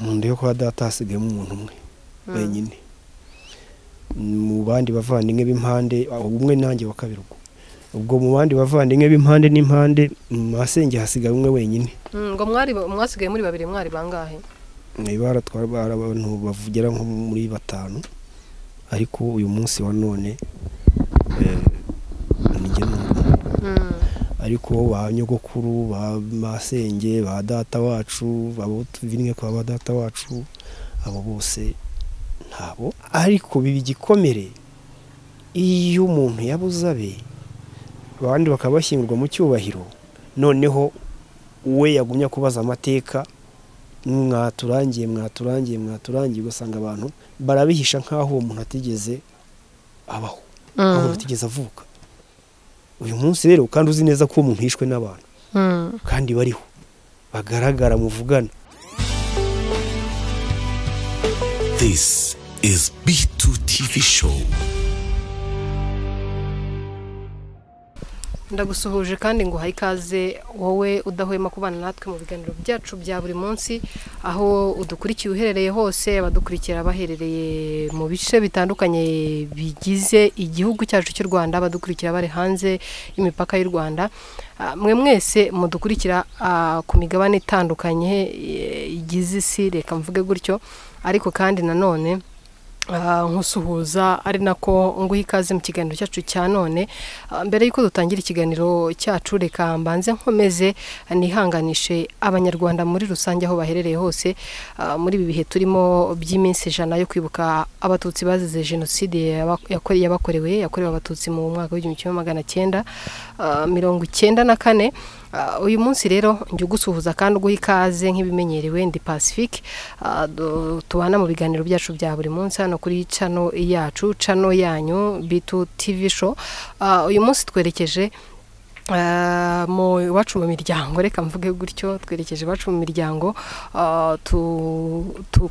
mu nda yo kwa data hasigayemo umuntu umwe wenyine mu bandi bavandimwe b'impande umwe nanjye wa kabiri ubwo ubwo mu bandi bavandimwe b'impande n'impande mu masenge hasigaye umwe wenyine ngo mwari mwasigaye muri babiri mwari bangahe ibara twari abantu bavugera nko muri batanu ariko uyu munsi wa none nijye n'ubu ariko ba nyogokuru ba masenge ba data wacu abo tuvinye kwa ba data wacu abo bose ntabo ariko biba igikomere iyo umuntu yabuze abe abandi bakaba bashyingurwa mu cyubahiro noneho we yagumya kubaza amateka mwaturangiye mwaturangiye mwaturangiye ugasanga abantu barabihisha nk'aho uwo muntu atigeze abaho aho atigeze avuka uyu munsi rero kandi uzi neza ko uwo muntu yishwe n'abantu kandi bariho bagaragara muvugana This is B2 TV show. ndagusuhuje kandi nguha ikaze wowe udahwema kubana natwe mu biganiro byacu bya buri munsi aho udukurikiye uherereye hose abadukurikira baherereye mu bice bitandukanye bigize igihugu cyacu cy'u rwanda abadukurikira bari hanze y'imipaka y'u rwanda mwe mwese mudukurikira ku migabane itandukanye igize isi reka mvuge gutyo ariko kandi nanone nkusuhuza ari nako nguha ikaze mu kiganiro cyacu cya none mbere y'uko dutangira ikiganiro cyacu reka mbanze nkomeze nihanganishe abanyarwanda muri rusange aho baherereye hose muri ibi bihe turimo by'iminsi ijana yo kwibuka abatutsi bazize jenoside yabakorewe yakorewe abatutsi mu mwaka w'igihumbi kimwe magana cyenda mirongo icyenda na kane uyu munsi rero njya ugusuhuza kandi uguha ikaze nk'ibimenyerewe ndi pacifique tubana mu biganiro byacu bya buri munsi hano kuri cano yacu cano yanyu bitu tivi show uyu munsi twerekeje mu iwacu mu miryango reka mvuge gutyo twerekeje iwacu mu miryango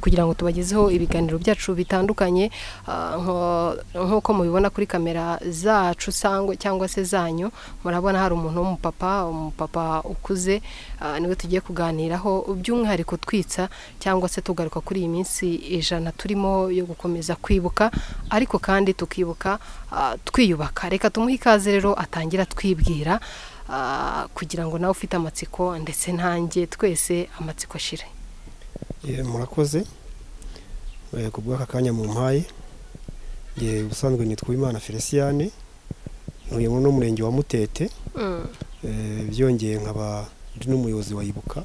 kugira ngo tubagezeho ibiganiro byacu bitandukanye nk'uko mubibona kuri kamera zacu cyangwa se zanyu murabona hari umuntu w'umupapa umupapa ukuze niwe tugiye kuganiraho by'umwihariko twitsa cyangwa se tugaruka kuri iyi minsi ijana turimo yo gukomeza kwibuka ariko kandi tukibuka twiyubaka reka tumuhe ikaze rero atangira twibwira kugira ngo nawe ufite amatsiko ndetse nanjye twese amatsiko ashire murakoze ku bw'aka kanya mu mpaye ubusanzwe nitwa imana feliciyane ntuye n'umurenge wa mutete byongeye nkaba ndi n'umuyobozi wayibuka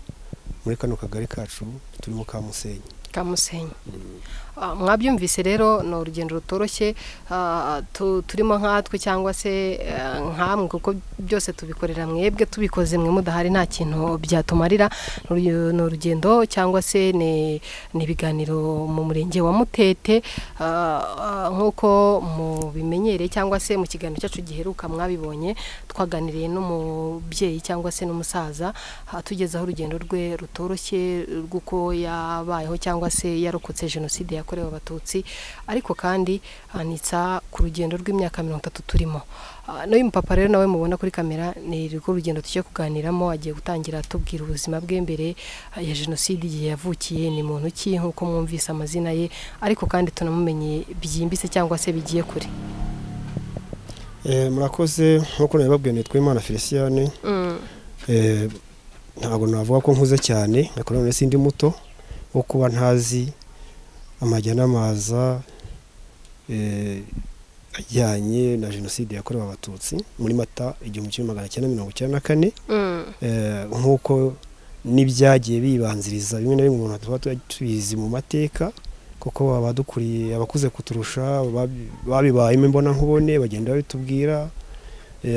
muri kano kagari kacu turimo ka musenyi kamusenyi mwabyumvise rero ni urugendo rutoroshye turimo nkatwe cyangwa se nkamwe kuko byose tubikorera mwebwe tubikoze mwe mudahari nta kintu byatumarira ni urugendo cyangwa se ni ibiganiro mu murenge wa mutete nk'uko mubimenyereye cyangwa se mu kiganiro cyacu giheruka mwabibonye twaganiriye n'umubyeyi cyangwa se n'umusaza tugezeho urugendo rwe rutoroshye rw'uko yabayeho cyangwa se yarokotse jenoside yakorewe abatutsi ariko kandi anitsa ku rugendo rw'imyaka mirongo itatu turimo n'uyu mupapa rero nawe mubona kuri kamera ni rwo rugendo tujya kuganiramo agiye gutangira atubwira ubuzima bwe mbere ya jenoside igihe yavukiye ni muntu ki nk'uko mwumvise amazina ye ariko kandi tunamumenye byimbitse cyangwa se bigiye kure murakoze nk'uko nabibabwiye nitwa imana feliciyane ntabwo navuga ko nkuze cyane none sindi muto wo kuba ntazi amajya n'amaza ajyanye na jenoside yakorewe abatutsi muri mata igihumbi kimwe magana cyenda mirongo icyenda na kane nk'uko n'ibyagiye bibanziriza bimwe na bimwe umuntu tuba tubizi mu mateka kuko abadukuriye abakuze kuturusha babibayemo imbonankubone bagenda babitubwira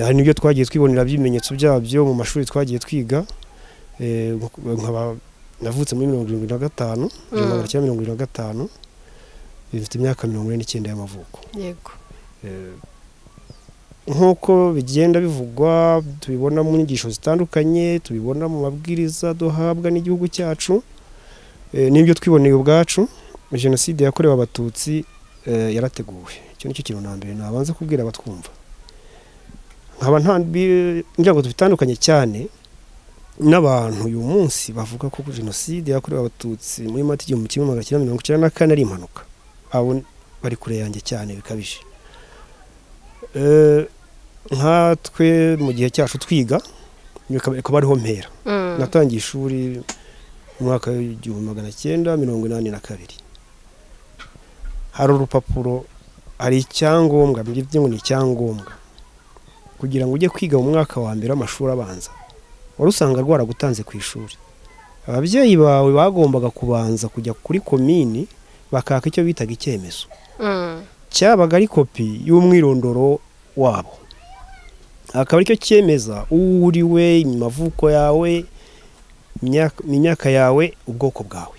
hari n'ibyo twagiye twibonera by'ibimenyetso byabyo mu mashuri twagiye twiga navutse muri mirongo irindwi na gatanu magana cyenda mirongo irindwi na gatanu bifite imyaka mirongo ine n'icyenda y'amavuko yego nk'uko bigenda bivugwa tubibona mu nyigisho zitandukanye tubibona mu mabwiriza duhabwa n'igihugu cyacu n'ibyo twiboneye ubwacu jenoside yakorewe abatutsi yarateguwe icyo nicyo kintu na mbere nabanza kubwira abatwumva nkaba nta njyago dutandukanye cyane n'abantu uyu munsi bavuga ko jenoside yakorewe abatutsi muri mata igihumbi kimwe magana cyenda mirongo icyenda na kane ari impanuka abo bari kure yanjye cyane bikabije nkatwe mu gihe cyacu twiga ikaba ariho mpera natangiye ishuri mu mwaka w'igihumbi magana cyenda mirongo inani na kabiri hari urupapuro hari icyangombwa mbibye ngo ni icyangombwa kugira ngo ujye kwiga mu mwaka wa mbere w'amashuri abanza wari usanga rwaragutanze ku ishuri ababyeyi bawe bagombaga kubanza kujya kuri komini bakaka icyo bitaga icyemezo cyabaga ari kopi y'umwirondoro wabo akaba aricyo cyemeza uriwe amavuko yawe imyaka yawe ubwoko bwawe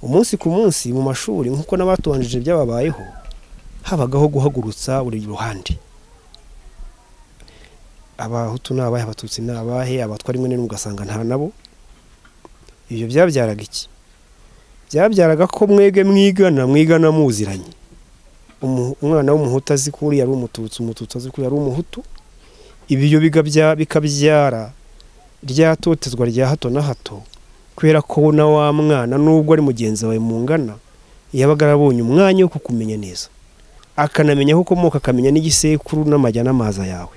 umunsi ku munsi mu mashuri nk'uko n'abatubanjije byababayeho habagaho guhagurutsa buri ruhande abahutu ni abahe abatutsi ni abahe abatwa rimwe n'imwe ugasanga nta nabo ibyo byabyaraga iki byabyaraga ko mwebwe mwigana mwigana muziranye umwana w'umuhutu azi ko uriya ari umututsi umututsi azi ko uriya ari umuhutu ibyo bikabyara ryatotezwa rya hato na hato kubera ko na wa mwana nubwo ari mugenzi wawe mungana yabaga arabonye umwanya wo kukumenya neza akanamenya aho ukomoka akamenya n'igisekuru n'amajya n'amaza yawe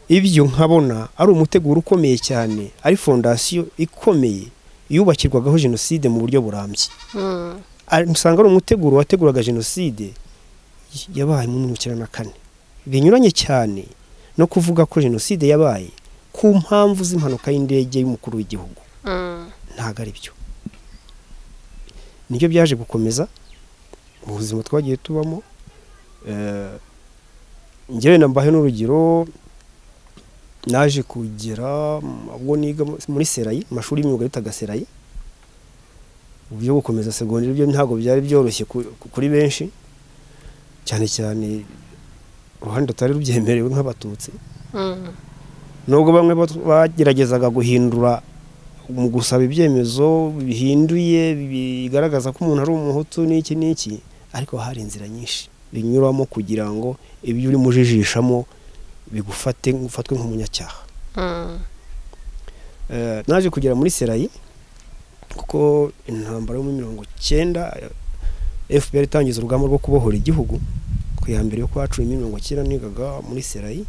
ibyo nkabona ari umuteguro ukomeye cyane ari fondasiyo ikomeye yubakirwagaho jenoside mu buryo burambye usanga ari umuteguro wateguraga jenoside yabaye mu mirongo icyenda na kane binyuranye cyane no kuvuga ko jenoside yabaye ku mpamvu z'impanuka y'indege y'umukuru w'igihugu ntabwo ari byo nibyo byaje gukomeza mu buzima twagiye tubamo njyewe nambaye n'urugero naje kugera ubwo niga muri serayi amashuri y'imyuga bitaga serayi uburyo gukomeza segonderi byo ntabwo byari byoroshye kuri benshi cyane cyane uruhande rutari rubyemerewe nk'abatutsi nubwo bamwe bageragezaga guhindura mu gusaba ibyemezo bihinduye bigaragaza ko umuntu ari umuhutu n'iki n'iki ariko hari inzira nyinshi binyuramo kugira ngo ibyo urimo ujijishamo bigufate ufatwe nk'umunyacyaha naje kugera muri serayi kuko intambara yo muri mirongo icyenda fpr itangiza urugamba rwo kubohora igihugu ku ya mbere yo kwa cumi mirongo icyenda nigaga muri serayi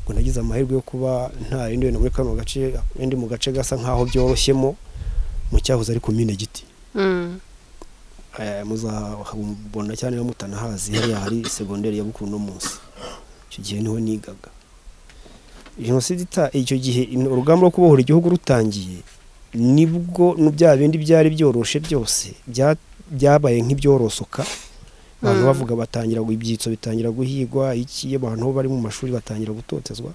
ngo nagize amahirwe yo kuba nta rindi wenda muri kano gace ndi mu gace gasa nk'aho byoroshyemo mu cyahoze ari kumine giti muzabona cyane iyo mutanahazi hariya hari segonderi ya bukuru no munsi icyo gihe niho nigaga jenoside icyo gihe urugamba rwo kubohora igihugu rutangiye nibwo bya bindi byari byoroshye byose byabaye nk'ibyorosoka abantu bavuga batangira ibyitso bitangira guhigwa iki abantu bari mu mashuri batangira gutotezwa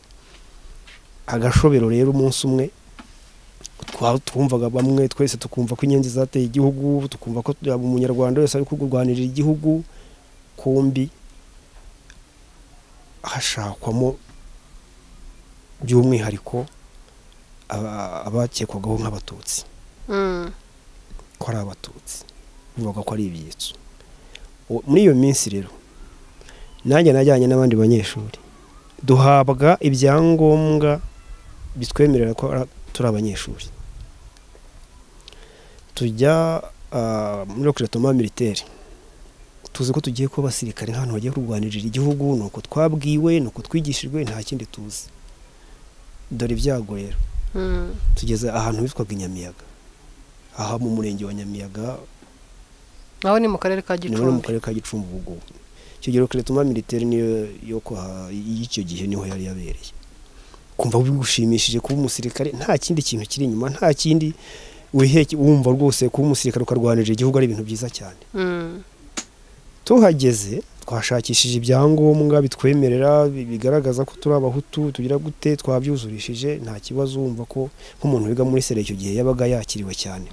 agashobero rero umunsi umwe twumvaga bamwe twese tukumva ko inyenzi zateye igihugu tukumva ko umunyarwanda wese ari kurwanirira igihugu kumbi hashakwamo by'umwihariko abakekwagaho nk'abatutsi ko ari abatutsi bivuga ko ari ibyitso muri iyo minsi rero nanjye najyanye n'abandi banyeshuri duhabwa ibyangombwa bitwemerera ko turi abanyeshuri tujya muri okiratoma militeri tuzi ko tugiye kuba abasirikare nk'ahantu bagiye kurwanirira igihugu ni uko twabwiwe ni uko twigishijwe nta kindi tuzi dore ibyago rero tugeze ahantu hitwaga inyamiyaga aha mu murenge wa nyamiyaga naho ni mu karere ka gicumbi ni mu karere ka gicumbi ubu ngubu icyo gihe rekeretoma militeri niyo y'icyo gihe niho yari yabereye kumva bigushimishije kuba umusirikare nta kindi kintu kiri inyuma nta kindi wiheke wumva rwose kuba umusirikare ukarwanirira igihugu ari ibintu byiza cyane tuhageze twashakishije ibyangombwa bitwemerera bigaragaza ko turi abahutu tugira gute twabyuzurishije nta kibazo wumva ko nk'umuntu wiga muri sere icyo gihe yabaga yakiriwe cyane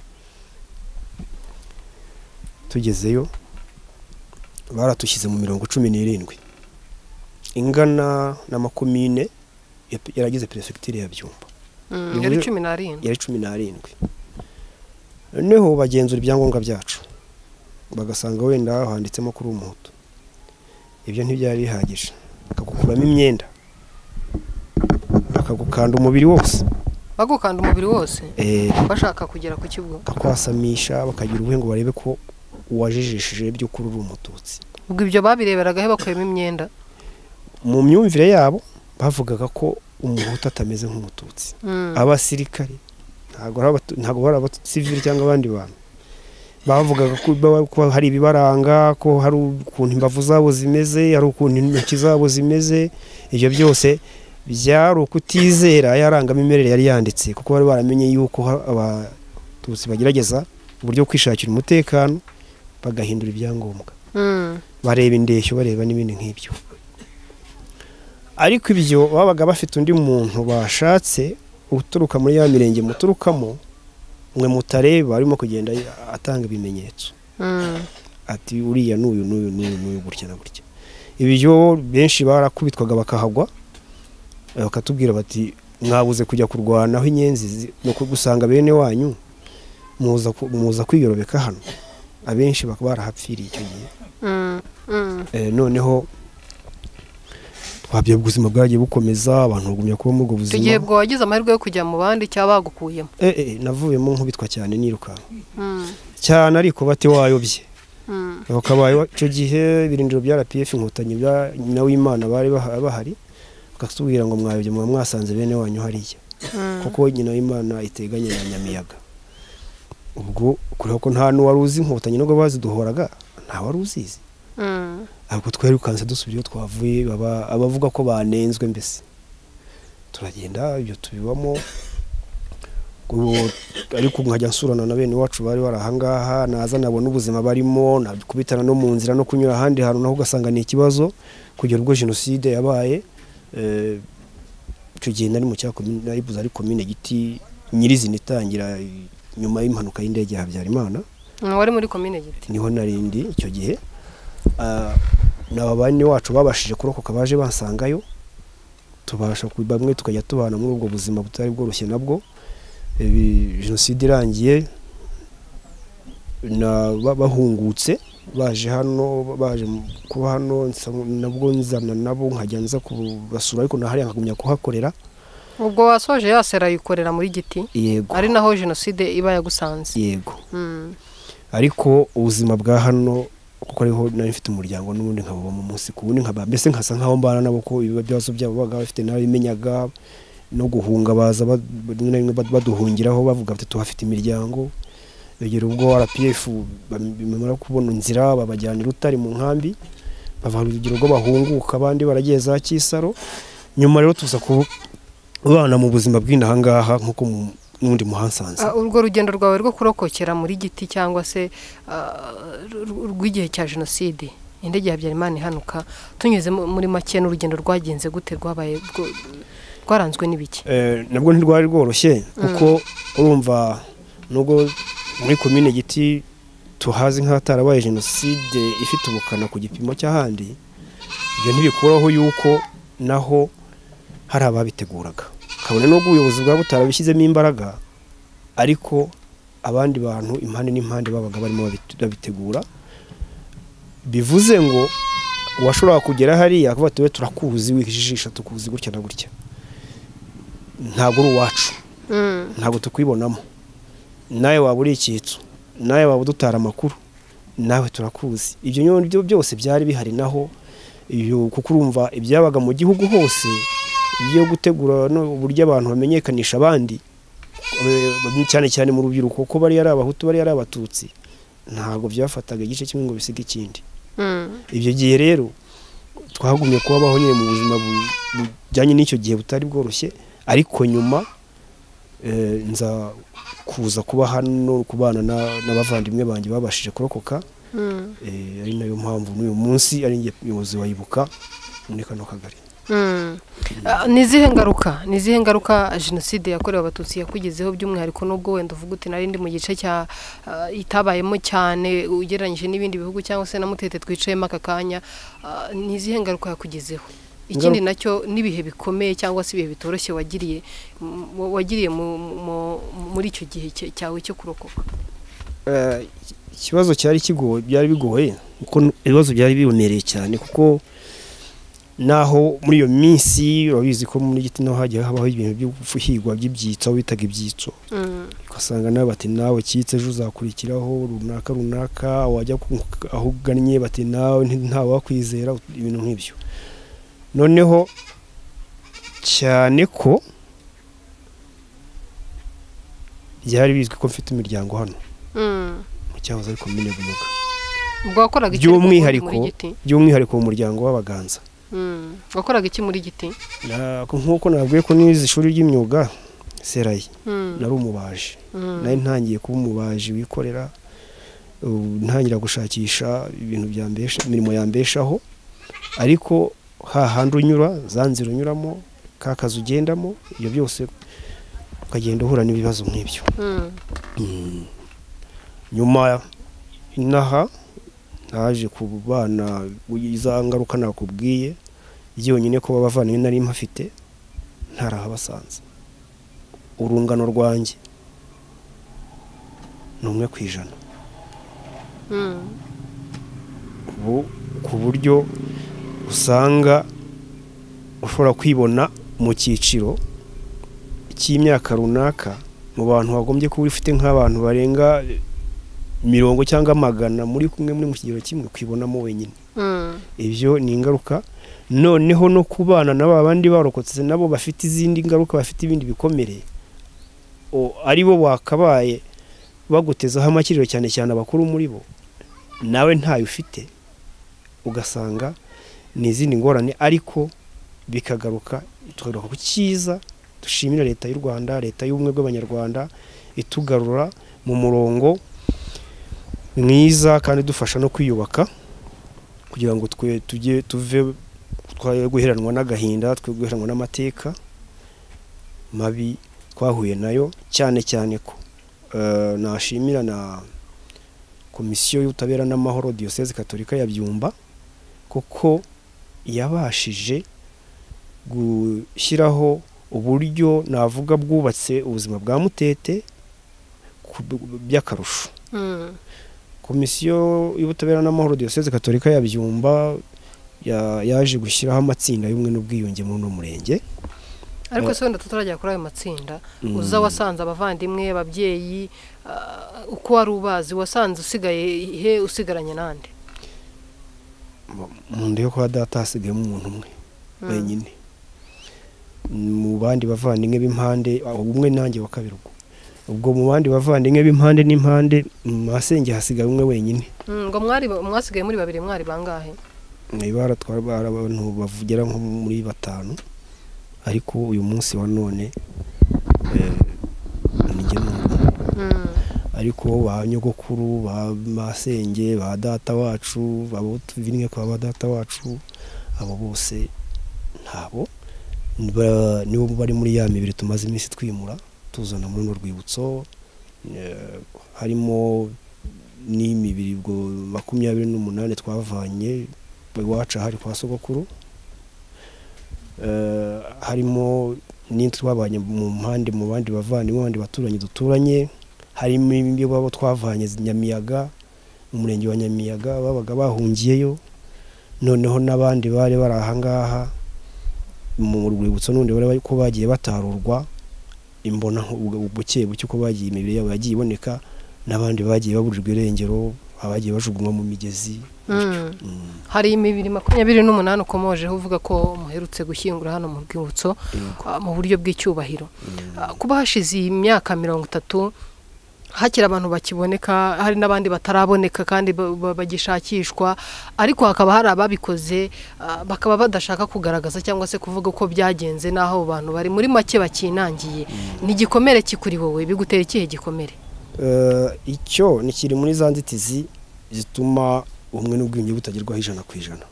tugezeyo baratushyize mu mirongo cumi n'irindwi ingana na makumyine yaragize perefegitire ya byumba yari cumi n'arindwi yari cumi n'arindwi noneho bagenzura ibyangombwa byacu bagasanga wenda handitsemo kuri umuhutu ibyo ntibyari bihagije bakagukuramo imyenda bakagukanda umubiri wose bagukanda umubiri wose Eh, bashaka kugera ku kigo bakakwasamisha bakagira ubuhe ngo barebe ko wajijishije by'ukuri uri umututsi ubwo ibyo babireberagaho bakuyemo imyenda mu myumvire yabo bavugaga ko umuhutu atameze nk'umututsi Mm. abasirikare ntabwo ari abatu- ntabwo bari abasivili cyangwa abandi bantu bavugaga ko baba- ko hari ibibaranga ko hari ukuntu imbavu zabo zimeze hari ukuntu intoki zabo zimeze ibyo byose byari ukutizera yarangamimerere yari yanditse kuko bari baramenye yuko ha- abatutsi bagerageza uburyo bwo kwishakira umutekano bagahindura ibyangombwa Mm. bareba indeshyo bareba n'ibindi nk'ibyo ariko ibyo babaga bafite undi muntu bashatse uturuka muri ya mirenge muturukamo mwe mutareba arimo kugenda atanga ibimenyetso Mm. ati uriya n'uyu n'uyu n'uyu n'uyu gutya na gutya ibyo benshi barakubitwaga bakahagwa eh, bakatubwira bati mwabuze kujya kurwanaho inyenzi zi- no ku- gusanga bene wanyu muza ku- muza kwiyorobeka hano abenshi bakaba barahapfiriye icyo gihe Mm. Mm. Eh, noneho twabye ubuzima bwagiye bukomeza abantu bagumya kuba muri ubwo icyo gihe buzima bwo wagize amahirwe yo kujya mu bandi cyangwa bagukuyemo Eh, eh, navuyemo nkubitwa cyane nirukanka Mm. cyane ariko bati wayobye Mm. bakabaye icyo gihe ibirindiro bya RPF inkotanyi bya nyina w'Imana bari baha- bahari bakatubwira ngo mwayobye muba mwasanze bene wanyu hariya Mm. kuko nyina w'Imana iteganye na Nyamiyaga ubwo kureba ko nta n'uwari uzi inkotanyi nubwo baziduhoraga nta wari uzizi Mm. ntabwo twerukanse dusubira iyo twavuye baba abavuga ko banenzwe mbese turagenda ibyo tubibamo Ubwo- ariko nkajya nsurana na bene iwacu bari bari ahangaha naza nabona ubuzima barimo nakubitana no mu nzira no kunyura ahandi hantu naho ugasanga ni ikibazo kugera ubwo jenoside yabaye eh, icyo gihe nari mu cya komine nari buze ari komine giti nyirizina itangira nyuma y'impanuka y'indege ya habyarimana Mm, wari muri komine giti niho narindi icyo gihe Ah, na bane wacu babashije kurokoka baje bansangayo tubasha ku- bamwe tukajya tubana muri ubwo buzima butari bworoshye nabwo Ibi- jenoside irangiye na ba- bahungutse baje hano baje mu- kuba hano nsa- nabwo nzana nabo nkajya nza kubasura ariko nahariya nkagumya kuhakorera ubwo wasoje yasera yikorera muri giti yego ari naho jenoside iba yagusanze yego Mm. ariko ubuzima bwa hano kuko ariho nari mfite umuryango n'ubundi nkabubamo umunsi ku wundi nkaba mbese nkasa nk'aho mbana nabo ko ibibazo byabo babaga bafite n'abimenyaga no guhunga baza ba- rimwe na rimwe bad- baduhungiraho bavuga bati tuhafite imiryango begera ubwo RPF bam- bamara kubona inzira babajyana i Rutare mu nkambi bava urugero ubwo bahunguka abandi baragiye za Kisaro nyuma rero tuza kubana mu buzima bw'inahangaha nk'uko mu- n'undi muhasanze Ah, urwo rugendo rwawe rwo kurokokera muri giti cyangwa se ah, ru- ru- rw'igihe cya jenoside indege ya habyarimana ihanuka tunyuze mu- muri make n'urugendo rwagenze gute rwabaye rwo- rwaranzwe n'ibiki Eh, nabwo ntirwari rworoshye kuko urumva nubwo muri komine giti tuhazi nk'ahatarabaye jenoside ifite ubukana ku gipimo cy'ahandi ibyo ntibikuraho yuko naho hari ababiteguraga kabone nubwo ubuyobozi bwaba butarabishyizemo imbaraga ariko abandi bantu impande n'impande babaga barimo babit- babitegura bivuze ngo uwashoboraga kugera hariya akavuga ati "We turakuzi wijijisha tukuzi gutya na gutya ntabwo uri uwacu Mm. ntabwo tukwibonamo nawe waba uri icyitso nawe waba udutara amakuru nawe turakuzi ibyo nyine byo byose byari bihari naho iyo kuko urumva ibyabaga mu gihugu hose iyo gutegura no uburyo abantu bamenyekanisha abandi eh, cyane cyane mu rubyiruko ko bari ari abahutu bari ari abatutsi ntabwo byafataga igice kimwe ngo bisige ikindi Mm. ibyo gihe rero twagumye kubabaho nyine mu buzima bu- bujyanye n'icyo gihe butari bworoshye ariko nyuma eh, nza kuza kuba hano kubana na- n'abavandimwe banjye babashije kurokoka Mm. eh, ari nayo mpamvu n'uyu munsi ari njye muyobozi wayibuka muri kano kagari Mm. Ah, ni izihe ngaruka ni izihe ngaruka jenoside yakorewe abatutsi yakugezeho by'umwihariko n'ubwo wenda uvuga uti nari ndi mu gice cya ah, itabayemo cyane ugereranyije n'ibindi bihugu cyangwa se na mutete twicayemo aka kanya Ah, ni izihe ngaruka yakugezeho ikindi nacyo n'ibihe bikomeye cyangwa se ibihe bitoroshye wagiriye m- wa- wagiriye mu- mu- muri icyo gihe cya- cyawe cyo kurokoka Eh, ikibazo cyari kigoye byari bigoye kuko ibibazo byari bibomereye cyane kuko naho muri iyo minsi urabizi ko muri gitino hajya habaho ibintu byo guhigwa by'ibyitso aho bitaga ibyitso ugasanga nawe bati nawe cyitse ejo uzakurikiraho runaka runaka wajya aho ugannye bati nawe ntawakwizera ibintu nk'ibyo noneho cyane ko byari bizwi ko mfite imiryango hano mu cyahoze ariko mine buyoga by'umwihariko by'umwihariko mu muryango w'abaganza wakoraga iki muri giti nk'uko nabwiye ko nize ishuri ry'imyuga serayi nari umubaji nari ntangiye kuba umubaji wikorera ntangira gushakisha ibintu imirimo yambeshaho ariko hahandi unyura za nzira unyuramo ka kazi ugendamo ibyo byose ukagenda uhura n'ibibazo nk'ibyo nyuma inaha naje ku bana iza ngaruka nakubwiye byonyine ko babavana nari mpafite ntarahabasanze urungano rwanjye ni umwe ku ijana ubu ku buryo usanga ushobora kwibona mu cyiciro cy'imyaka runaka mu bantu wagombye kuba ufite nk'abantu barenga mirongo cyangwa magana muri kumwe muri mu kigero kimwe kwibonamo wenyine ibyo ni ingaruka noneho no ku bana n'aba bandi barokotse nabo bafite izindi ngaruka bafite ibindi bikomere ari bo wakabaye bagutezaho amakiriro cyane cyane abakuru muri bo nawe ntayo ufite ugasanga ni izindi ngorane ariko bikagaruka tukagaruka ku cyiza dushimira leta y'u rwanda leta y'ubumwe bw'abanyarwanda itugarura mu murongo mwiza kandi dufasha no kwiyubaka kugira ngo twe tujye tuve twaye guheranwa n'agahinda twe guheranwa n'amateka mabi twahuye nayo cyane cyane ko nashimira na komisiyo y'ubutabera n'amahoro diyoseze katolika ya byumba kuko yabashije gushyiraho uburyo navuga bwubatse ubuzima bwa mutete by'akarusho komisiyo y'ubutabera n'amahoro diyoseze katolika ya byumba yaje gushyiraho amatsinda y'ubumwe n'ubwiyunge muri uno murenge ariko se wenda tutarajya kuri ayo matsinda uza wasanze abavandimwe ababyeyi uko wari ubazi wasanze usigaye ihe usigaranye n'andi mu nda yo kuba data hasigayemo umuntu umwe wenyine mu bandi bavandimwe b'impande umwe nanjye wa kabiri ubwo ubwo mu bandi bavandimwe b'impande n'impande mu masenge hasigaye umwe wenyine ngo mwasigaye muri babiri mwari bangahe ibara twabara abantu bavugira nko muri batanu ariko uyu munsi wa none nijye n'umwe ariko ba nyogokuru ba masenge ba data wacu abo tubinwe kwa ba data wacu abo bose ntabo nibo bari muri ya mibiri tumaze iminsi twimura tuzana muri runo rwibutso harimo n'imibiri ubwo makumyabiri n'umunani twavanye iwacu ahari kwa sogokuru harimo twabanye mu mpande mu bandi bavandimwe abandi baturanyi duturanye harimo ibyo baba twavanye nyamiyaga mu murenge wa nyamiyaga babaga bahungiyeyo noneho n'abandi bari bari ahangaha mu rwibutso n'undi bari ko bagiye batarurwa imbona buke buke uko bagiye imibiri yabo yagiye iboneka n'abandi bagiye baburirwa irengero abagiye bajugunywa mu migezi hari imibiri makumyabiri n'umunani ukomojeho uvuga ko muherutse gushyingura hano mu rwibutso mu buryo bw'icyubahiro kuba hashize iyi myaka mirongo itatu hakiri abantu bakiboneka hari n'abandi bataraboneka kandi bagishakishwa ariko hakaba hari ababikoze bakaba badashaka kugaragaza cyangwa se kuvuga uko byagenze n'aho abo bantu bari muri make bakinangiye ni igikomere kikuri wowe bigutera ikihe gikomere icyo ni kiri muri za nzitizi zituma ubumwe n'ubwiyunge butagerwaho ijana ku ijana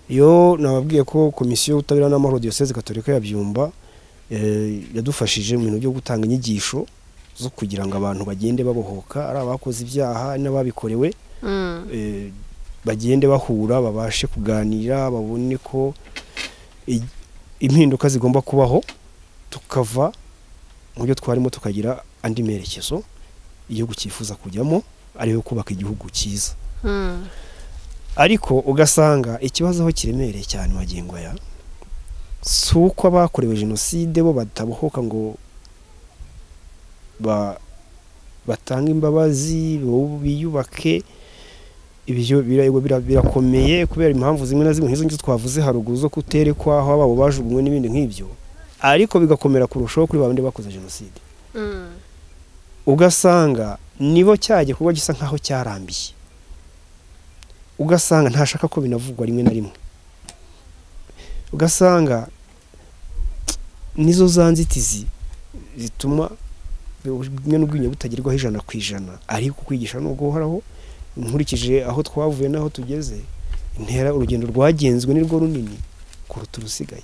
iyo nababwiye ko komisiyo y'ubutabera n'amahoro diyoseze katolika ya byumba yadufashije mu bintu byo gutanga inyigisho zo kugira ngo abantu bagende babohoka ari abakoze ibyaha n'ababikorewe bagende bahura babashe kuganira babone ko impinduka zigomba kubaho tukava mu byo twarimo tukagira andi merekezo igihugu cyifuza kujyamo ariyo kubaka igihugu cyiza ariko ugasanga ikibazo aho kiremereye cyane magingo aya si uko abakorewe jenoside bo batabohoka ngo batange imbabazi biyubake ibyo birakomeye kubera impamvu zimwe na zimwe nk'izo ngizo twavuze haruguru zo kuterekwa aho ababo bajugunywe n'ibindi nk'ibyo ariko bigakomera kurushaho kuri ba bandi bakoze jenoside ugasanga nibo cya gikorwa gisa nk'aho cyarambiye ugasanga ntashaka ko binavugwa rimwe na rimwe ugasanga nizo za nzitizi zituma bimwe n'ubwiyunge butagerwaho ijana ku ijana ariko kwigisha nubwo uhoraho nkurikije aho twavuye n'aho tugeze intera urugendo rwagenzwe nirwo runini kuruta urusigaye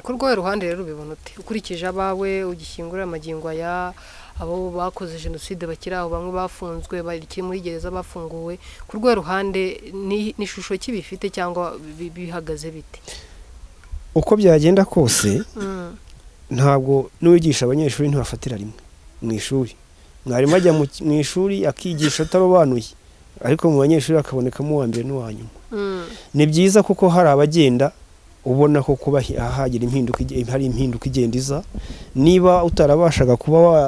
ku rwego ruhande rero ubibona uti ukurikije abawe ugishyingura amagingo aya abo bakoze jenoside bakiri aho bamwe bafunzwe bakiri muri gereza bafunguwe ku rwego ruhande ni ishusho kibifite cyangwa bihagaze bite uko byagenda kose ntabwo n'uwigisha abanyeshuri ntibafatira rimwe mu ishuri mwarimu ajya mu ishuri akigisha atarobanuye ariko mu banyeshuri hakabonekamo uwa mbere n'uwa nyuma ni byiza kuko hari abagenda ubona ko kuba hagira impinduka hari impinduka igenda iza niba utarabashaga kuba wa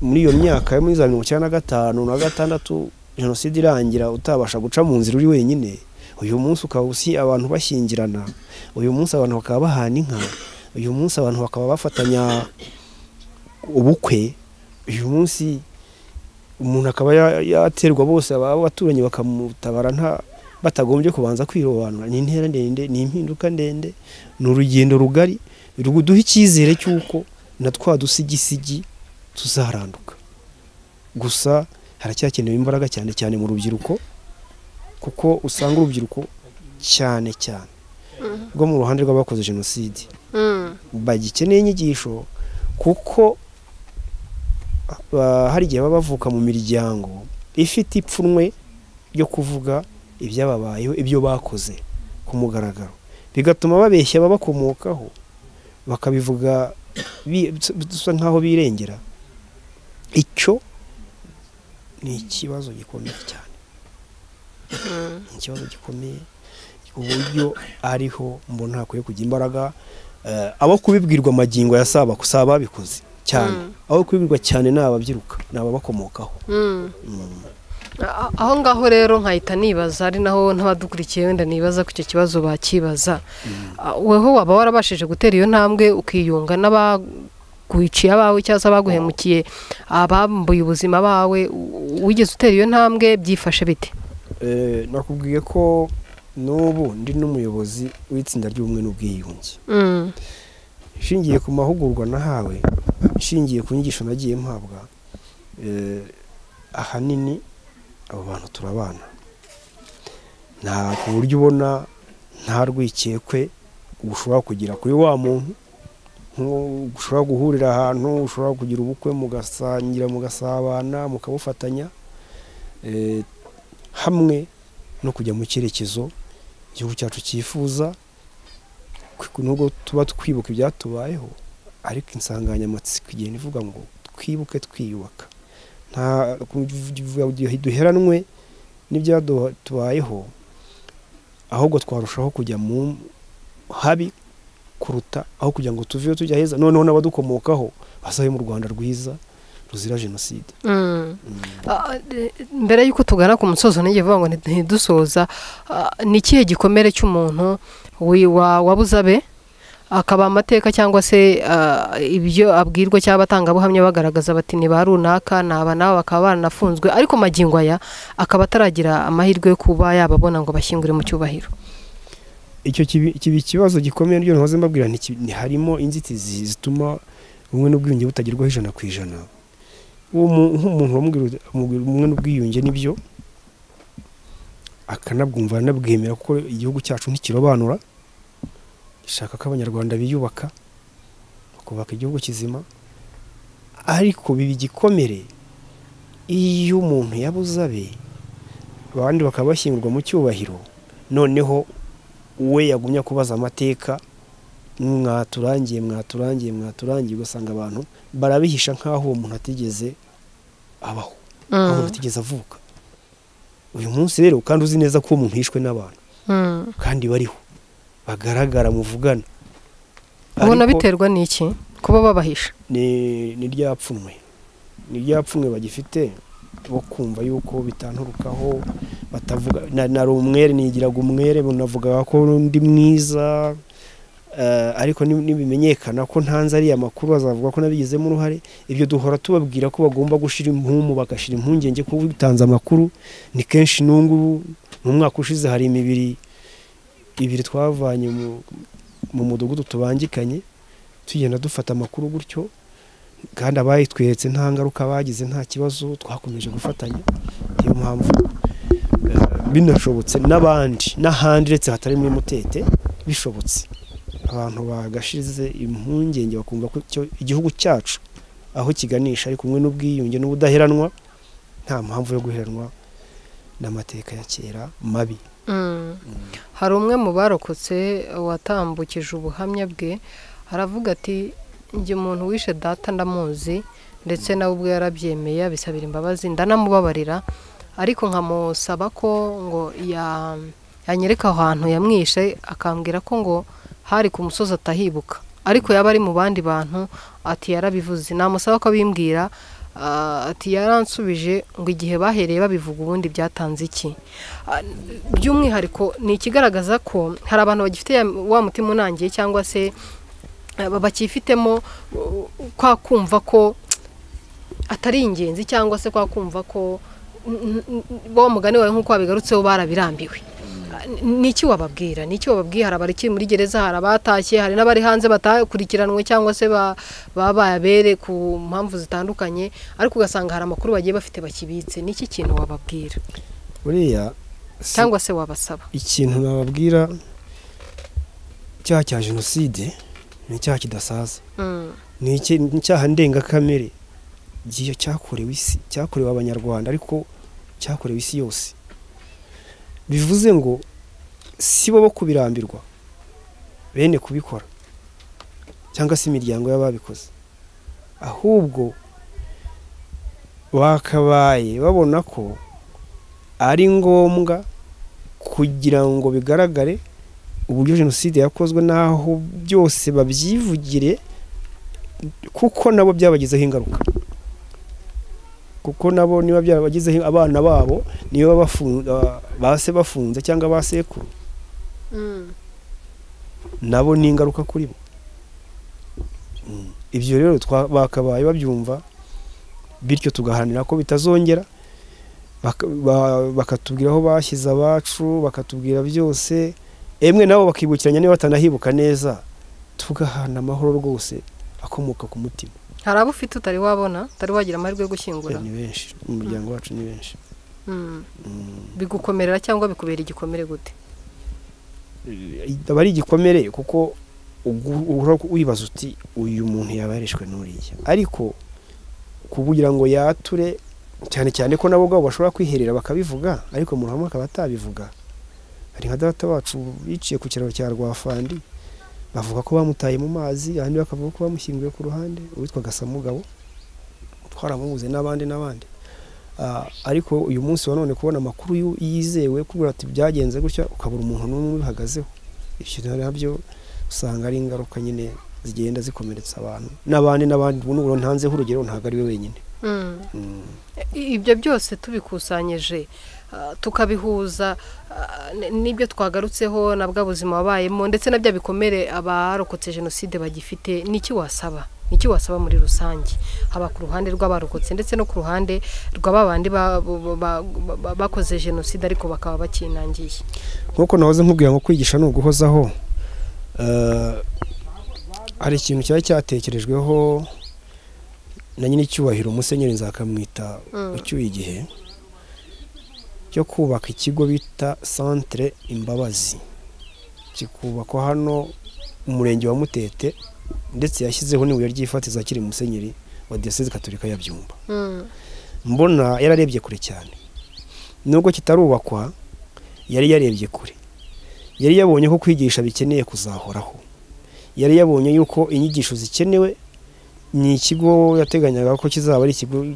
muri iyo myaka yo muri za mirongo icyenda na gatanu na gatandatu jenoside irangira utabasha guca mu nzira uri wenyine uyu munsi ukaba usi abantu bashyingirana uyu munsi abantu bakaba bahana inka uyu munsi abantu bakaba bafatanya ubukwe uyu munsi umuntu akaba yaterwa bose abaturanyi bakamutabara nta batagombye kubanza kwirobanura ni intera ndende ni impinduka ndende ni urugendo rugari ruduha icyizere cy'uko na twa dusigisigi tuzaranduka gusa haracyakenewe imbaraga cyane cyane mu rubyiruko kuko usanga urubyiruko cyane cyane rwo mu ruhande rw'abakoze jenoside bagikeneye inyigisho kuko hari igihe baba bavuka mu miryango ifite ipfunwe ryo kuvuga ibyababayeho ibyo bakoze ku mugaragaro bigatuma babeshya ababakomokaho bakabivuga bisa nk'aho birengera icyo ni ikibazo gikomeye cyane ni ikibazo gikomeye uburyo ariho mbona hakwiye kujya imbaraga abo kubibwirwa amagingo ya saba si ababikoze cyane abo kubibwirwa cyane ni ababyiruka ni ababakomokaho aho ngaho rero nkahita nibaza ari naho n'abadukurikiye wenda nibaza ko icyo kibazo bakibaza wowe waba warabashije gutera iyo ntambwe ukiyunga n'abaguhiciye abawe cyangwa se abaguhemukiye abambuye ubuzima bawe wigeze utera iyo ntambwe byifashe bite nakubwiye ko n'ubu ndi n'umuyobozi w'itsinda ry'ubumwe n'ubwiyunge ishingiye ku mahugurwa nahawe ishingiye ku nyigisho nagiye mpabwa ahanini abo bantu turabana nta ku buryo ubona nta rwikekwe ushobora kugira kuri wa muntu ushobora guhurira ahantu ushobora kugira ubukwe mugasangira mugasabana mukabufatanya hamwe no kujya mu cyerekezo igihugu cyacu cyifuza nubwo tuba twibuka ibyatubayeho ariko insanganyamatsiko igenda ivuga ngo twibuke twiyubaka duheranwe n'ibyadubayeho ahubwo twarushaho kujya mu habi kuruta aho kugira ngo tuveho tujya heza noneho n'abadukomokaho basabe mu rwanda rwiza ruzira jenoside mbere y'uko tugana ku musozo n'igivuga ngo ntidusoza ni ikihe gikomere cy'umuntu wabuzabe akaba amateka cyangwa se ibyo abwirwa cyangwa abatangabuhamya bagaragaza bati ni ba runaka ni aba nabo bakaba baranafunzwe ariko magingo aya akaba ataragira amahirwe yo kuba yababona ngo bashyingure mu cyubahiro icyo kibi ikibazo gikomeye n'ibyo ntuhoze mbabwira harimo inzitizi zituma ubumwe n'ubwiyunge butagerwaho ijana ku ijana nk'umuntu wamubwira ubumwe n'ubwiyunge nibyo akanabwumva anabwemera kuko igihugu cyacu ntikirobanura ishaka ko abanyarwanda biyubaka bakubaka igihugu kizima ariko biba igikomere iyo umuntu yabuze abe abandi bakaba bashyingurwa mu cyubahiro noneho we yagumya kubaza amateka mwaturangiye mwaturangiye mwaturangiye ugasanga abantu barabihisha nk'aho uwo muntu atigeze abaho aho umuntu atigeze avuka uyu munsi rero kandi uzi neza ko uwo muntu yishwe n'abantu kandi bariho bagaragara muvugana ubona biterwa n'iki kuba babahisha ni ryapfunwe ni ryapfunwe bagifite bo kumva yuko bitanturukaho batavuga nari umwere nigiraga umwere bunavugaga ko ndi mwiza ariko nibimenyekana ko ntanze ariya makuru bazavuga ko nabigizemo uruhare ibyo duhora tubabwira ko bagomba gushyira impumu bagashyira impungenge ko bitanze amakuru ni kenshi n'ubungubu mu mwaka ushize hari imibiri ibiri twavanye mu mudugudu tubangikanye tugenda dufata amakuru gutyo kandi abayitweretse nta ngaruka bagize nta kibazo twakomeje gufatanya niyo mpamvu binashobotse n'abandi n'ahandi uretse hatari muri mutete bishobotse abantu bagashize impungenge bakumva ko igihugu cyacu aho kiganisha ari kumwe n'ubwiyunge n'ubudaheranwa nta mpamvu yo guheranwa n'amateka ya kera mabi hari umwe mu barokotse watambukije ubuhamya bwe aravuga ati njye umuntu wishe data ndamuzi ndetse nawe ubwe yarabyemeye abisabira imbabazi ndanamubabarira ariko nkamusaba ko ngo yanyereka ahantu yamwishe akambwira ko ngo hari ku musozi atahibuka ariko yaba ari mu bandi bantu ati yarabivuze namusaba ko abimbwira ati yaransubije ngo igihe bahereye babivuga ubundi byatanze iki by'umwihariko ni ikigaragaza ko hari abantu bagifite wa mutima unangiye cyangwa se bakifitemo kwa kumva ko atari ingenzi cyangwa se kwa kumva ko bo mugani wawe nk'uko wabigarutseho barabirambiwe ni iki wababwira ni iki wababwira hari abari muri gereza hari abatashye hari n'abari hanze batakurikiranwe cyangwa se baba bayabere ku mpamvu zitandukanye ariko ugasanga hari amakuru bagiye bafite bakibitse ni iki kintu wababwira buriya cyangwa se wabasaba ikintu bababwira icyaha cya jenoside ni icyaha kidasaza ni icyaha ndengakamere cyakorewe isi cyakorewe abanyarwanda ariko cyakorewe isi yose bivuze ngo si bo bo kubirambirwa bene kubikora cyangwa se imiryango y'ababikoze ahubwo bakabaye babona ko ari ngombwa kugira ngo bigaragare uburyo jenoside yakozwe n'aho byose babyivugire kuko nabo byabagizeho ingaruka kuko nabo niba byarabagizeho abana babo niyo base bafunze cyangwa basekuru nabo ni ingaruka kuri bo ibyo rero bakabaye babyumva bityo tugaharanira ko bitazongera bakatubwira aho bashyize abacu bakatubwira byose emwe nabo bakibukiranya niba batanahibuka neza tugahana amahoro rwose akomoka ku mutima hari abo ufite utari wabona utari wagira amahirwe yo gushyingura ni benshi umuryango wacu ni benshi bigukomerera cyangwa bikubera igikomere gute aba ari igikomere kuko wibaza uti uyu muntu yabarishwe n'uriya ariko kugira ngo yature cyane cyane ko nabo ubwabo bashobora kwiherera bakabivuga ariko mu ruhame akaba atabivuga hari nka data wacu biciye ku kiraro cya rwafandi bavuga ko bamutaye mu mazi abandi bakavuga ko bamushyinguye ku ruhande uwitwa gasamugabo twaramubuze n'abandi n'abandi ariko uyu munsi wa none kubona amakuru yizewe kubera ati byagenze gutya ukabura umuntu n'umwe ubihagazeho ibyo nabyo usanga ari ingaruka nyine zigenda zikomeretsa abantu n'abandi n'abandi n'ubu ntanzeho urugero ntabwo ari we wenyine ibyo byose tubikusanyije tukabihuza n'ibyo twagarutseho na bwa buzima wabayemo ndetse na bya bikomere abarokotse jenoside bagifite ni iki wasaba ni iki wasaba muri rusange haba ku ruhande rw'abarokotse ndetse no ku ruhande rwa bandi bakoze jenoside ariko bakaba bakinangiye nk'uko nahoze nkubwira ngo kwigisha ni uguhozaho hari ikintu cyari cyatekerejweho na nyir'icyubahiro umusenyeri nzakamwita ucyuye igihe cyo kubaka ikigo bita santire imbabazi kikubakwa hano umurenge wa mutete ndetse yashyizeho n'ibuye ryifatiza akiri musenyeri wa diyoseze gaturika ya byumba mbona yararebye kure cyane nubwo kitarubakwa yari yarebye kure yari yabonye ko kwigisha bikeneye kuzahoraho yari yabonye yuko inyigisho zikenewe ni ikigo yateganyaga ko kizaba ari ikigo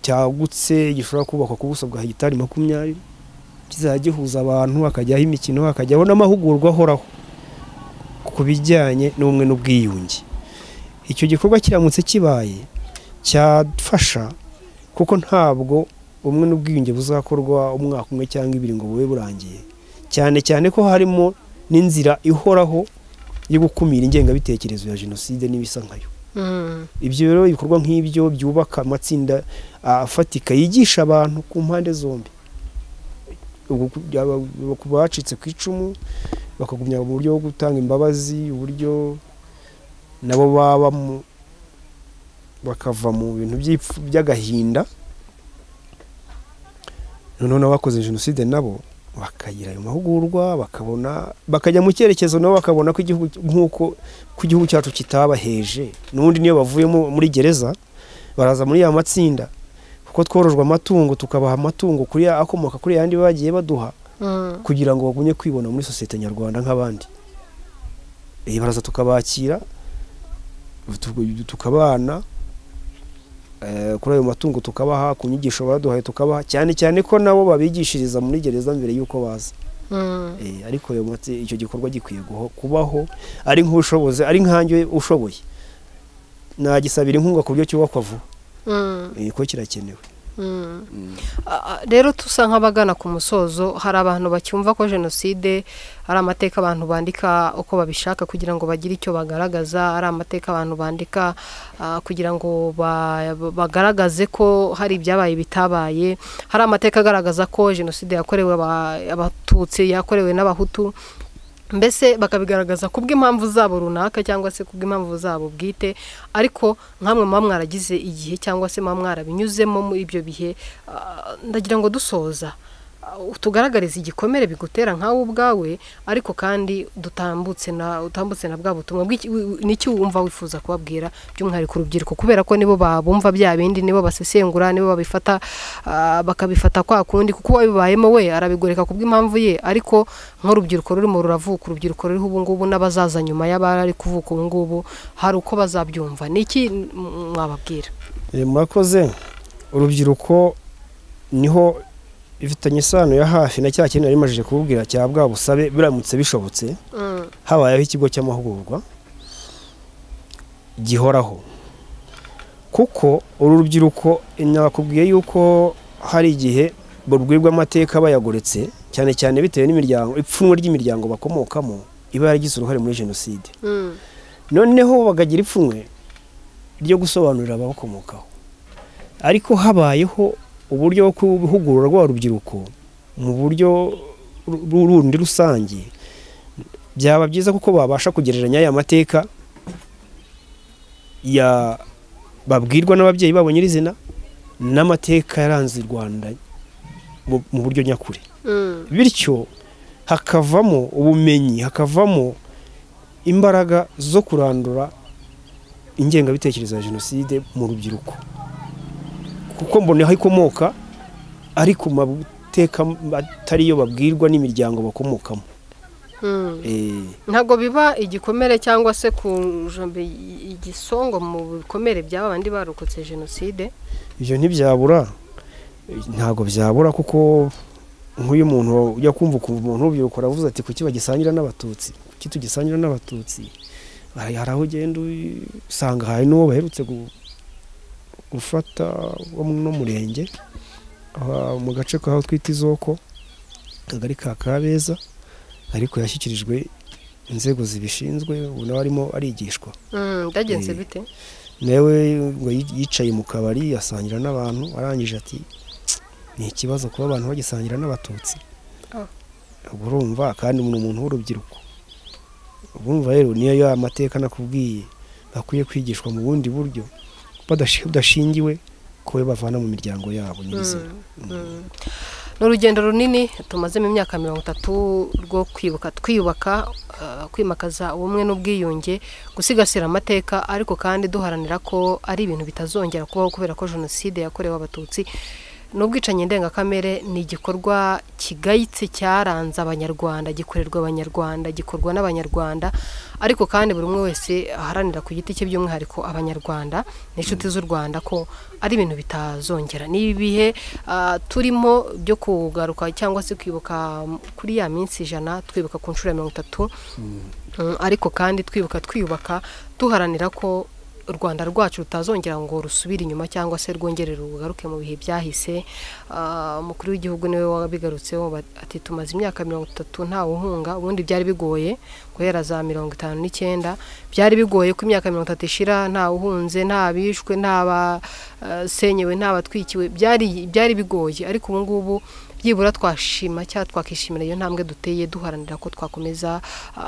cyagutse gishobora kubakwa ku buso bwa hegitari makumyabiri kizajya gihuza abantu hakajyaho imikino hakajyaho n'amahugurwa ahoraho ku bijyanye n'ubumwe n'ubwiyunge icyo gikorwa kiramutse kibaye cyafasha kuko ntabwo ubumwe n'ubwiyunge buzakorwa umwaka umwe cyangwa ibiri ngo bube burangiye cyane cyane ko harimo n'inzira ihoraho yo gukumira ingengabitekerezo ya jenoside n'ibisa nkayo ibyo rero ibikorwa nk'ibyo byubaka amatsinda afatika yigisha abantu ku mpande zombi ku bacitse ku icumu bakagumya uburyo bwo gutanga imbabazi uburyo nabo babamo bakava mu bintu by'agahinda noneho n'abakoze jenoside nabo bakagira ayo mahugurwa bakabona bakajya mu cyerekezo nabo bakabona ko igihugu nk'uko ko igihugu cyacu kitabaheje n'ubundi niyo bavuyemo muri gereza baraza muri ya matsinda kuko tworojwe amatungo tukabaha amatungo kuri akomoka kuri yandi bagiye baduha kugira ngo bagumye kwibona muri sosiyete nyarwanda nk'abandi baraza tukabakira tukabana kuri ayo matungo tukabaha ku nyigisho baduhaye tukabaha cyane cyane ko nabo babigishiriza muri gereza mbere y'uko baza ariko icyo gikorwa gikwiye kubaho ari nk'ubushobozi ari nkange ushoboye nagisabira inkunga ku buryo cyubakwa vuba ko kirakenewe rero tusa nk'abagana ku musozo hari abantu bacyumva ko jenoside ari amateka abantu bandika uko babishaka kugira ngo bagire icyo bagaragaza ari amateka abantu bandika kugira ngo bagaragaze ko hari ibyabaye bitabaye hari amateka agaragaza ko jenoside yakorewe abatutsi yakorewe n'abahutu mbese bakabigaragaza ku bw'impamvu zabo runaka cyangwa se ku bw'impamvu zabo bwite ariko nkamwe muba mwaragize igihe cyangwa se muba mwarabinyuzemo muri ibyo bihe ndagira ngo dusoza tugaragarize igikomere bigutera nkawe ubwawe ariko kandi dutambutse na utambutse na bwa butumwa n'iki wumva wifuza kubabwira by'umwihariko urubyiruko kubera ko nibo babumva bya bindi nibo basesengura nibo babifata bakabifata kwa kundi kuko uwabibayemo we arabigoreka ku bw'impamvu ye ariko nk'urubyiruko rurimo ruravuka urubyiruko ruriho ubu ngubu n'abazaza nyuma y'abari kuvuka ubu ngubu hari uko bazabyumva n'iki mwababwira murakoze urubyiruko niho ifitanye isano ya hafi na cya kintu nari majije kububwira cya bwa busabe biramutse bishobotse habayeho ikigo cy'amahugurwa gihoraho kuko uru rubyiruko nakubwiye yuko hari igihe babwirwa amateka bayagoretse cyane cyane bitewe n'imiryango ipfunwe ry'imiryango bakomokamo iba yaragize uruhare muri jenoside noneho bagagira ipfunwe ryo gusobanurira ababakomokaho ariko habayeho uburyo bwo guhugura rwa rubyiruko mu buryo rundi rusange byaba byiza kuko babasha kugereranya aya mateka babwirwa n'ababyeyi babo nyirizina n'amateka yaranze u rwanda mu buryo nyakuri bityo hakavamo ubumenyi hakavamo imbaraga zo kurandura ingengabitekerezo ya jenoside mu rubyiruko kuko mbona aho ikomoka ari ku mateka atariyo babwirwa n'imiryango bakomokamo ntabwo biba igikomere cyangwa se ku igisongo mu bikomere by'aba bandi barokotse jenoside ibyo ntibyabura ntabwo byabura kuko nk'uyu muntu ujya kumva ukumva umuntu w'urubyiruko aravuze ati kuki bagisangira n'abatutsi kuki tugisangira n'abatutsi hari aho ugenda usanga hari n'uwo baherutse gufata wo mu murenge mu gace kaho twita izoko akagari ka kabeza ariko yashyikirijwe inzego zibishinzwe ubu nawe arimo arigishwa byagenze bite nawe ngo yicaye mu kabari asangira n'abantu arangije ati ni ikibazo kuba abantu bagisangira n'abatutsi urumva kandi ni umuntu w'urubyiruko urumva rero niyo ya mateka nakubwiye bakwiye kwigishwa mu bundi buryo badashingiwe ko bavana mu miryango yabo nyirizina ni urugendo runini tumazemo imyaka mirongo itatu rwo kwibuka twiyubaka kwimakaza ubumwe n'ubwiyunge gusigasira amateka ariko kandi duharanira ko ari ibintu bitazongera kubaho kubera ko jenoside yakorewe abatutsi n'ubwicanyi ndengakamere ni igikorwa kigayitse cyaranze abanyarwanda gikorerwa abanyarwanda gikorwa n'abanyarwanda ariko kandi buri umwe wese aharanira ku giti cye by'umwihariko abanyarwanda n'inshuti z'u rwanda ko ari ibintu bitazongera ni ibihe turimo byo kugaruka cyangwa se kwibuka kuri ya minsi ijana twibuka ku nshuro ya mirongo itatu ariko kandi twibuka twiyubaka tuharanira ko u rwanda rwacu rutazongera ngo rusubire inyuma cyangwa se rwongere rugaruke mu bihe byahise umukuru w'igihugu niwe wabigarutseho ati tumaze imyaka mirongo itatu ntawe uhunga ubundi byari bigoye guhera za mirongo itanu n'icyenda byari bigoye ko imyaka mirongo itatu ishira ntawe uhunze nta bishwe nta basenyewe nta batwikiwe byari bigoye ariko ubu ngubu byibura twashima cyangwa twakishimira iyo ntambwe duteye duharanira ko twakomeza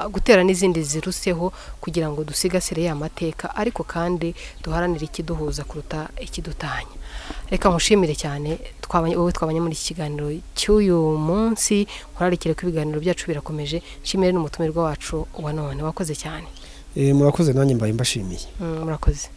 gutera n'izindi ziruseho kugira ngo dusigasire ya mateka ariko kandi duharanire ikiduhuza kuruta ikidutanya reka nkushimire cyane wowe twabanye muri iki kiganiro cy'uyu munsi nkurarikire ko ibiganiro byacu birakomeje nshimire n'umutumirwa wacu wa none wakoze cyane murakoze nanjye mbaye mbashimiye murakoze